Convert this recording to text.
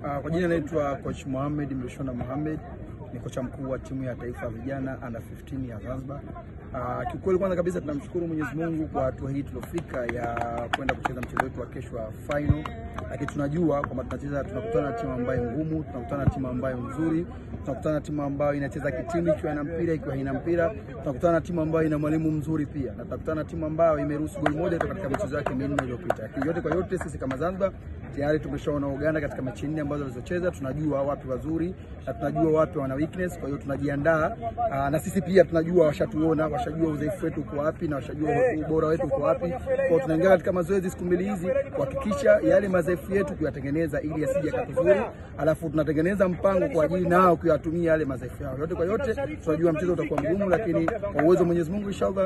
Uh, kwa jina naitwa coach Mohamed Mlishona Mohamed, ni kocha mkuu wa timu ya taifa ya vijana under 15 ya Zanzibar. Uh, kiukweli kwanza kabisa tunamshukuru Mwenyezi Mungu kwa hatua hii tuliofika ya kwenda kucheza mchezo wetu wa kesho wa final, lakini tunajua kwamba tunacheza, tunakutana na timu ambayo ngumu, tunakutana na timu ambayo nzuri, tunakutana na timu ambayo inacheza kitimu ikiwa ina mpira, ikiwa haina mpira, tunakutana na timu ambayo ina mwalimu mzuri pia, na tunakutana na timu ambayo imeruhusu goli moja tu katika michezo yake minne iliyopita. Lakini yote kwa yote, sisi kama Zanzibar tayari tumeshaona Uganda katika mechi nne ambazo walizocheza, tunajua wapi wazuri na tunajua wapi wana weakness. Kwa hiyo tunajiandaa, na sisi pia tunajua, washatuona, washajua udhaifu wetu uko wapi na washajua ubora wetu uko wapi. Kwa hiyo tunaingia katika mazoezi siku mbili hizi kuhakikisha yale madhaifu yetu kuyatengeneza ili yasije yakatuzuri, alafu tunatengeneza mpango kwa ajili nao kuyatumia yale madhaifu yao. Yote kwa yote, tunajua mchezo utakuwa mgumu, lakini kwa uwezo wa Mwenyezi Mungu inshallah